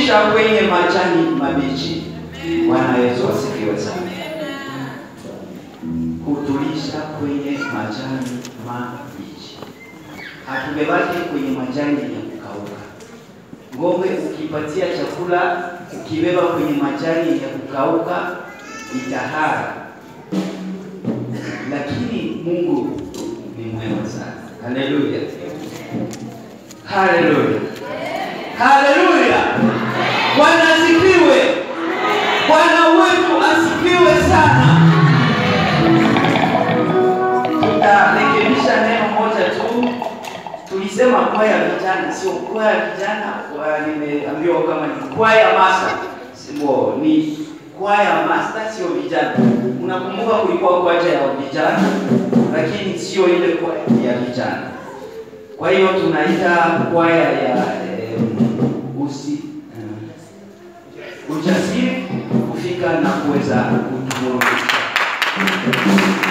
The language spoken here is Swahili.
kutulisha kwenye majani mabichi. Bwana Yesu asifiwe sana. Kutulisha kwenye majani mabichi, hatubebaki kwenye majani ya kukauka. Ng'ombe ukipatia chakula, ukibeba kwenye majani ya kukauka itahara, lakini Mungu ni mwema sana. Haleluya, haleluya, haleluya! Bwana asifiwe, Bwana wetu asifiwe sana. Tutarekebisha neno moja tu. Tulisema kwaya vijana, sio kwaya vijana. kwa- Nimeambiwa kama ni kwaya master, sio ni kwaya master, sio vijana. Unakumbuka kulikuwa kwaya ya vijana, lakini sio ile kwaya ya vijana. Kwa hiyo tunaita kwaya ya eh, usi eh, ujasiri kufika na kuweza kutuburudisha.